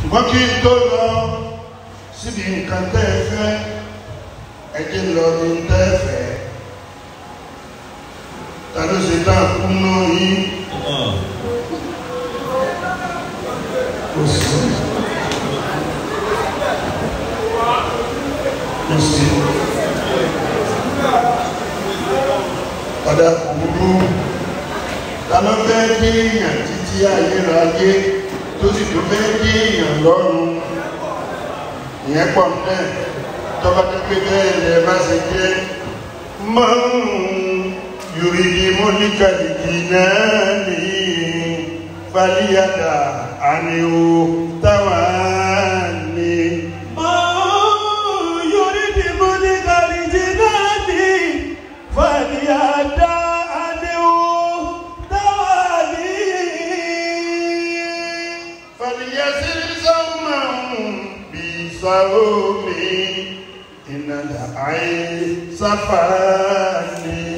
ṣùgbọ́n kí n tó lọ síbi nǹkan tẹ́ ẹ fẹ́ ẹ jẹ́ lọ ní tẹ́ ẹ fẹ́ ta ló ṣe tá a kú náà yín kò sí kò sí ọ̀dà kúrú ta ló fẹ́ dé èèyàn títí ayérayé tó sì tó fẹ́ dé èèyàn lọ́rùn ìyẹn pọ̀ náà tọ́ba tó pé bẹ́ẹ̀ lẹ bá ṣe jẹ́ mọ́rùn-ún yorùdí mọ́níkàlìkì náà ní falíyàtà àníwò táwa ní. فليسر زوما بصومي إن العين صفاني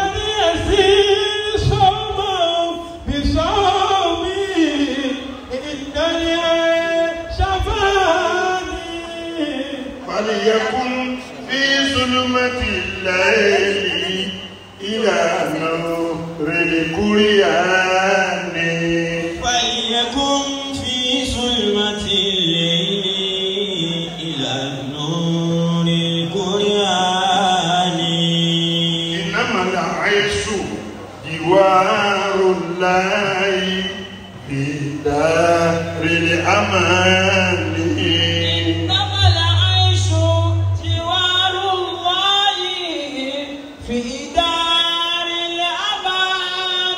فليكن في ظلمة الليل إلى نور الكريان فليكن في ظلمة الليل إلى النور الكريان إنما العيش جوار الله في دار الأمان إنما العيش جوار الله في دار الأمان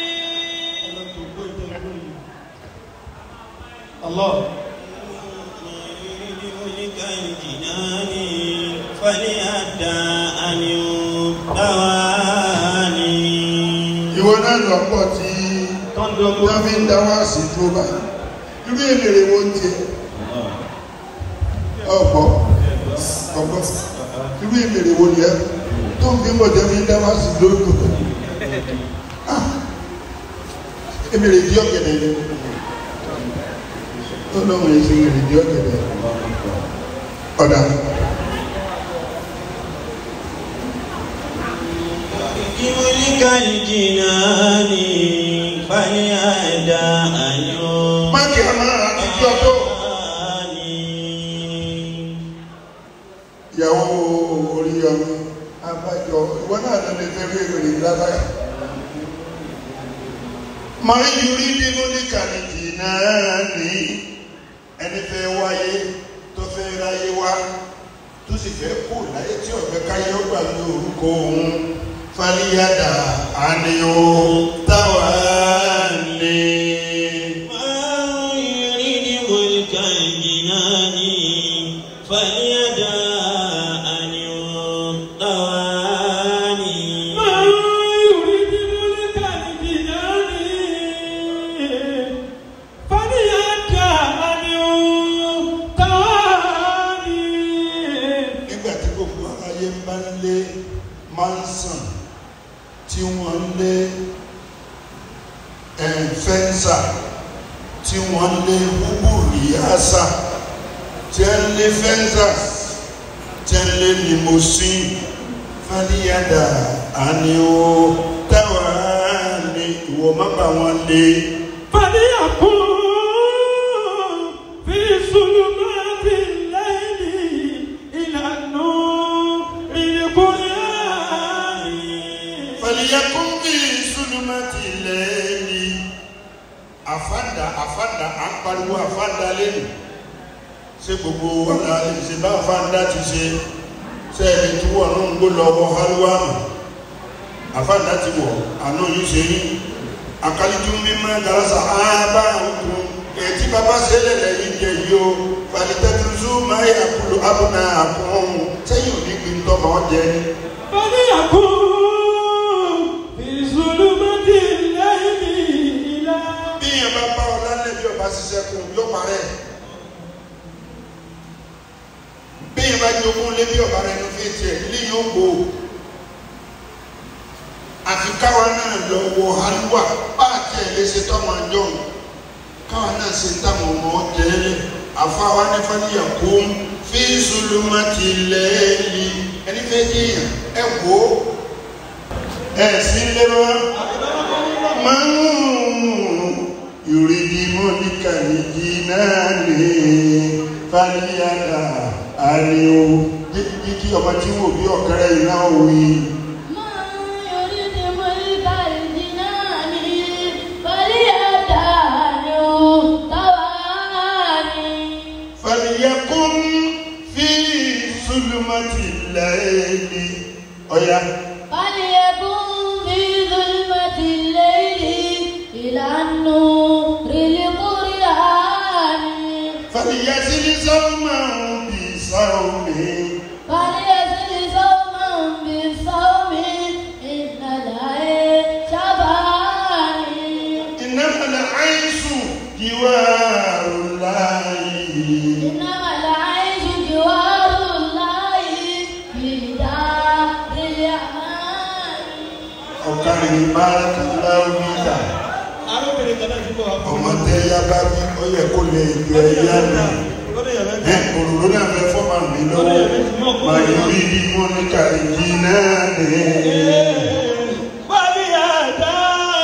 الله يريد ملك الجنان فليدع أن يدواني ìwọ náà lọ́pọ̀ tí wọ́n fi ń dá wá sí tó báyìí irú èmèrè wo ń tiẹ̀ ọ̀pọ̀ ọ̀pọ̀ irú èmèrè wo ni ẹ tó ń fi ń bọ̀ jẹ́ fi ń dá wá sí lóko Ah, èmèrè di ọ̀gẹ̀dẹ̀ ni tó lọ́wọ́ yẹn ṣe èmèrè di ọ̀gẹ̀dẹ̀ ọ̀dà بملك الجنان فليدع أن má kí a máa àtijọ́ tó يدواني ìyàwó orí ọmọ abájọ ìwọ náà lọ lè fẹ́ rí èrè lábáyà máa ń yorí nínú ní kàlìkì náà ní ẹni fẹ́ wáyé tó fẹ́ ráyé wá tó sì fẹ́ kú láyé tí ọ̀fẹ́ káyé ó gbà ní orúkọ òun fàlíyàdà àníyàn táwa ní. من يريد ملك الجنان فليدع أن يطواني nígbà tí gbogbo aráyé ń bá ń lé manson tí wọ́n ń lé eh, fẹ́ńsà tí wọ́n ń lé búbúrú yáàsà tí ń lé fẹ́ńsà tí ń lé limousine fàlíyàdà àníwò táwa ní ìwọ má bà wọn lé fàlíyàkùn bí sùlùmọ́tì lẹ́yìn àfàdà àfàdà à ń pariwo àfàdà lẹ́nu ṣé gbogbo wàhálà ṣe bá àfàdà ti ṣe ṣe ẹni tí wọ́n ń gbó lọ́wọ́ hálùwà mọ̀ àfàdà ti wọ̀ àná yìí ṣe yín àkàlìjú mímọ́ garasa ábá òkun ètí bàbá ṣẹlẹ̀ lẹ́yìn jẹ yìí o fàlítẹ́tùsù máa yà kúlù abúná àkùn sẹ́yìn òní gbin tọ́mọ jẹ ní. bí yẹn bá bá ọ lálẹ́ bí ọba ṣiṣẹ́ kún yóò parẹ́ bí yẹn bá jogún lé bí ọba rẹ ní fi tiẹ̀ ilé yóò gbó àfi káwa náà lọ wọ halluwa bá a tiẹ̀ lè ṣe tọ́mọ jọ̀hún káwa náà ṣe táwọn ọmọ jẹ́lẹ̀ àfáwa ní fàlíyà kún fi zulumati lẹ́ẹ̀lì ẹni fẹ́ jẹ́yàn ẹ wò ó ẹ sí lé mọ́ máa ń yòrìdì mọ́líkà nìyí náà ní fàlíyàdà àríwó jí kí ọmọ tí wò bí ọ̀kẹ́rẹ́ yìí náà wí. فليكن في ظلمة الليل ọ̀yá فليكن في ظلمة الليل إلى النور القرآن فليزل صوما بصوم فليزل صوما بالصوم إن العيش شفاني إنما العيش جوار الله إنما العيش جوار الله في دار الأمان ọ̀kàrin bárakàláwìlà arábìnrin kan náà ti bọ̀ wá fún ọmọ tẹ ya bá bí ó yẹ kó lè jọ ẹyá náà lọ́dọ̀ yàrá ẹ òrùlé náà fẹ́ fọ́mà mi lọ́wọ́ máa yọ bí bí wọ́n ní kàríjì náà ní. Wàlíyàdá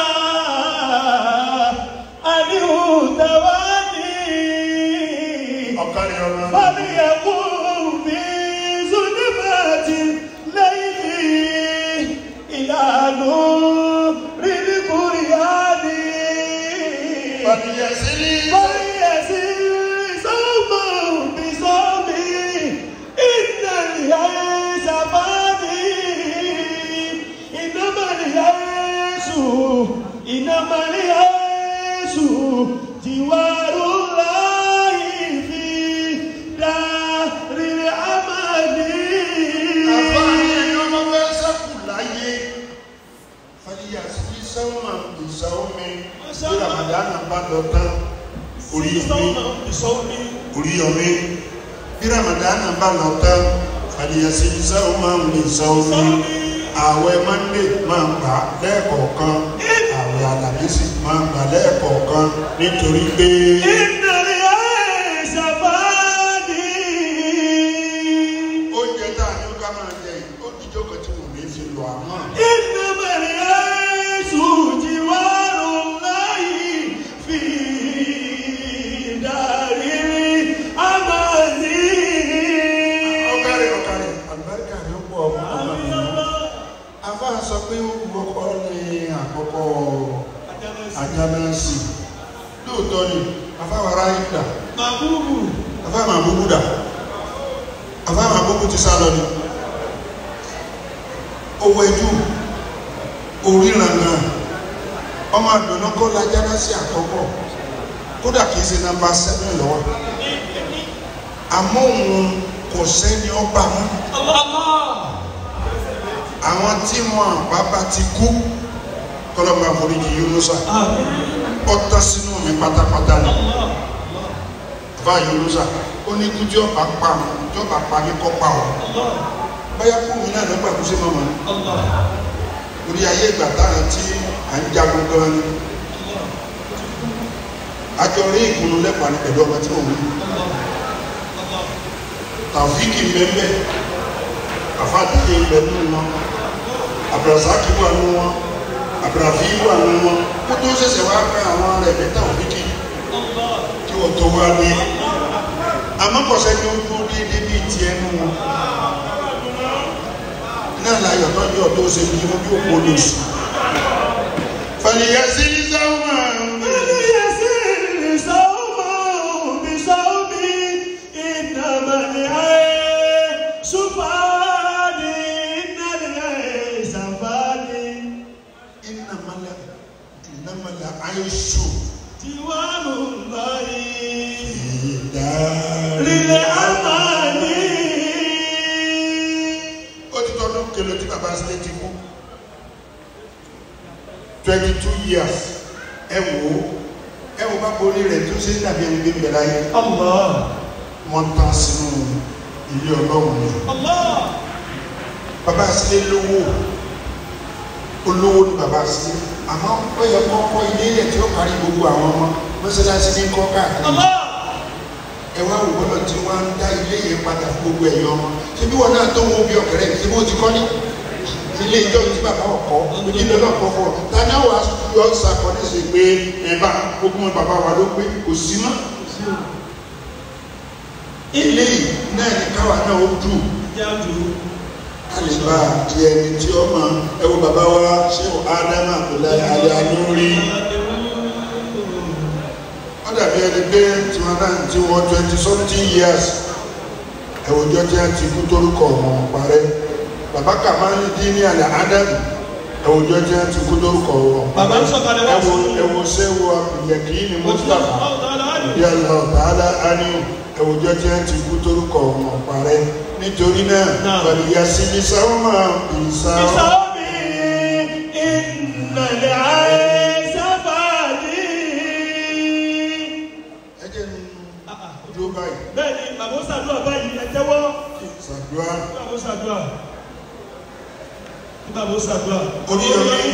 àníhùtàwání. ọ̀kàrin ọmọ Fàlíyàkùn bí Zunimati lẹ́yìn ìlànà rírí kúrìyàní. fàlìyàsílì Fàlíyàsí sọ́mọ̀ bí sọ́mí ìdàlíyà ṣàfáàní. Ìnámàlíyà Jésù, ìnámàlíyà Jésù, jìwárù láyé fi dárí àmàlí. àfáàní ẹni ọmọ fẹ́ sẹ́kù láyé fàlìyàsílì sẹ́wọ̀n ìsàwọ́mi bí ramadana bá lọ tán orí omi orí omi bí ramadana bá lọ tán fàlìyàsílì sẹ́wọ̀n ìsàwọ́mi ààwẹ̀ mọ́ndé máa ń gbà lẹ́ẹ̀kọ̀ọ̀kan ààwẹ̀ alámísì máa ń gbà lẹ́ẹ̀kọ̀ọ̀kan nítorí pé Ìnáríyà ṣàfáàní. oúnjẹ tá a ní ká máa jẹ yìí ó díjọ́ kan tí mo ní fi lọ àmọ́ إنما العيش جوار الله في دار الأمان ọkàrẹ ọkàrẹ àlùbáríkà ni ó pọ̀ ọmọ ọmọ mi afa sọ pé ó gbọ́kọ́ ní àkọ́kọ́ ajánásì lóòótọ́ ni afa wàrà yìí dà Mabubu afa máa búbú dà afa máa búbú ti sá lọ ni owó ẹjú oríran náà ọmọ àdùnnà kọ́ la ajánásì àkọ́kọ́ kódà kìí ṣe nàmbà sẹ́fẹ̀ lọ́wọ́ àmọ́ òun kò sẹ́ni ọba mọ́ àwọn tí wọn bàbá ti kú kọlọmọ àforíjì Yunusa ọtọ sínú mi pátápátá ni bàbá Yunusa ó ní kú tí ọba pa mi tí ọba pa mi kọ́ pa ọ báyà kú mi náà lọ́gbà kú sí mọ́mọ́ orí ayé ìgbà táwọn tí à ń jagun gan ni àjọ rí ìkùnú lẹ́pàá ní pẹ̀lú ọmọ tí mò ń wí tàfíìkì mbẹ́mbẹ́ àfáàdìyẹ ibẹ̀ nínú wọn abdulrasaki wà nínú wọn abdulrafi wà nínú wọn kó tó ṣẹ̀ṣẹ̀ wá fẹ́ àwọn rẹ̀ ní tàfíìkì kí wọ́n tó wá dé amákọ̀ọ́sẹ́ ni ó dúró déédéé bíi tiẹ̀ nù wọn náà láyọ̀ tó ní ọ̀dọ́ ṣe ní ojú òpó lóṣù fàlìyàsí sáwọn فليسر صومه بصومه إنما العيش فاني إن العيش فاني ìnàmọ́lẹ̀ ìnàmọ́lẹ̀ àìṣù جوار الله ìdárí للأمان ó ti tọ́dún kele tí bàbá sílẹ̀ ti kú twenty two years ẹ wò ó ẹ wò bá borí rẹ̀ tó ṣe ń dàbí ẹni gbé bẹ̀rẹ̀ ayé الله wọ́n tán sínú ilé ọlọ́run ni الله bàbá sílẹ̀ lówó olówó ni bàbá sílẹ̀ àmọ́ ó yẹ kó kọ́ ilé ilẹ̀ tí ó parí gbogbo àwọn ọmọ mọ́sálásí ní kọ́ káàkiri الله ẹ wá wò bọ́lọ̀ tí wọ́n ń dá ilé yẹn padà fún gbogbo ẹ̀yọ́ ọmọ ṣé bí wọn náà tó wọn bí ọkẹrẹ ṣé bí wọn ti kọ́ ní ilé ìjọ tí bàbá ọkọ onílé náà kọ́ fọ́ tani àwọn yọ sàkọ́ni ṣe pé ẹ bá gbogbo bàbá wa ló pé kò sí mọ́ ilé yìí náà ní káwa náà ó dùn jáde alìbá di ẹni tí ó mọ ẹwọ bàbá wa ṣé o ádámà abdullahi aliyanuri wọn dàbí ẹni pé tí wọn náà ti wọ twenty something years ẹwọjọ tí a ti kú torúkọ wọn parẹ́ bàbá kàmáàlì dín ní àlẹ ádámù ẹwọjọ tí a ti kú torúkọ wọn Bàbá ń sọ̀kalẹ̀ wá ẹwọ sí- ẹwọ sẹwọ àbùyẹkì ní mustapha Mustapha. bí aláwọ tààlà ánìwò ẹwùjọ tí wọn ti kú torúkọ wọn parẹ́ nítorí náà Náà. pẹ̀lú yasi ní sáwọn ìsá بصومي إن العيش فادي ẹjẹ ní dúró báyìí bẹ́ẹ̀ni bàbá ó ṣàdúrà báyìí ẹ tẹ́wọ́ ṣàdúrà bàbá ó ṣàdúrà bàbá ó ṣàdúrà Oríyọmí.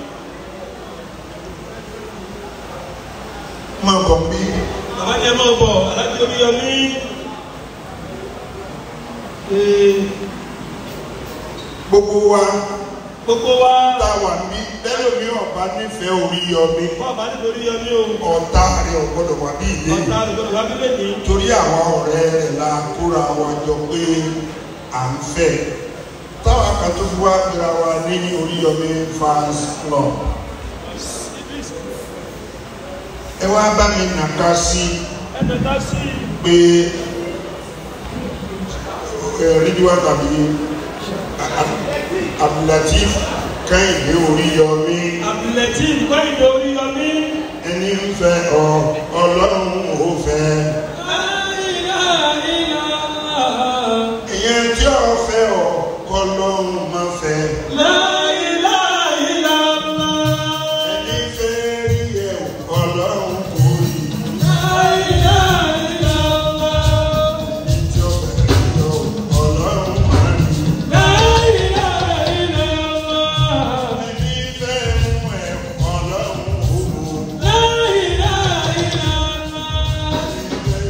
máa bọ̀ bí bàbá ni ẹ máa bọ̀ alájí Oríyọmí Ee, gbogbo wa gbogbo wa tá a wà bí lẹ́lòmí ọ̀bá nífẹ̀ẹ́ Oríyọmí wọ́n bá nítorí Oríyọmí o ọ̀tá rẹ̀ ọ̀gbọ́dọ̀ wà bí ilé ọ̀tá àdúgbò wa bí lẹ́ni torí àwọn ọ̀rẹ́ rẹ̀ la kóra wa jọ pé à ń fẹ́ táwa kan tó fi wá gbéra wa ní Oríyọmí fans club ẹ wá bá mi nàka sí ẹ̀ẹ́dẹ̀ tá sí pé ẹ rídíwá tàbí Abdulateef Kẹ́hìndé Oríyọmí àbìlẹ̀tì ìkọ́yìndé Oríyọmí ẹni ń fẹ́ ọ Ọlọ́run ò fẹ́ ìyẹn tí ọ fẹ́ ọ kọ́lọ́run má fẹ́. ẹni fẹ́ rí ẹ ọlọ́run kò rí tí ó fẹ́ rí ọ ọlọ́run máa rí ẹni fẹ́ mú ẹ ọlọ́run kò mú ẹni fẹ́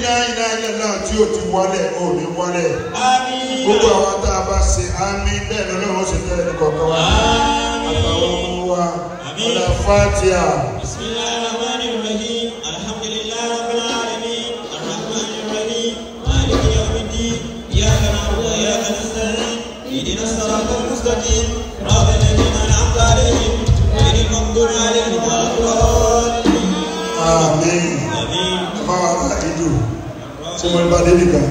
láìlá ilẹ̀ náà tí ó ti wálẹ̀ ò ní wálẹ̀ Àmín. gbogbo àwọn tá a bá ṣe àmì bẹ́ẹ̀ ni ọlọ́run ṣe tẹ́ ẹni kọ̀ọ̀kan wa àtàwọn ọmọ wa ọ̀là fatia بسم الله الرحمن الرحيم الحمد لله رب العالمين الرحمن الرحيم مالك يوم الدين إياك نعبد وإياك نستعين اهدنا الصراط المستقيم صراط الذين أنعمت عليهم غير المغضوب عليهم ولا الضالين àmín آمين ẹ máa wà á ìdù tí mo bá dé nìkan.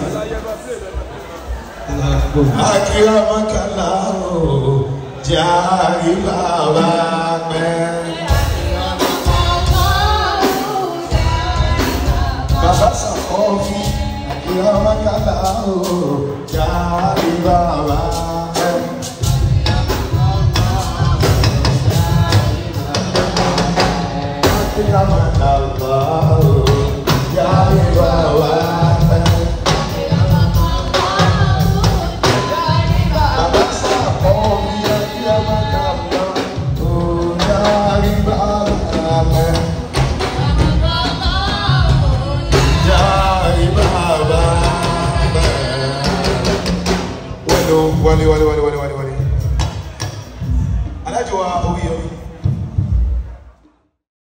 akírámọ́kànlá o járe bàbá pẹ́. bàbá sàkọ́fì akírámọ́kànlá o járe bàbá pẹ́. akírámọ́kànlá o járe bàbá pẹ́. Bàbá sàkọ́fì akírámọ́kànlá o járe bàbá pẹ́. Járe bàbá pẹ́. Wálé o, wálé wálé wálé wálé wálé wálé. Alájọ wa orí yọrí.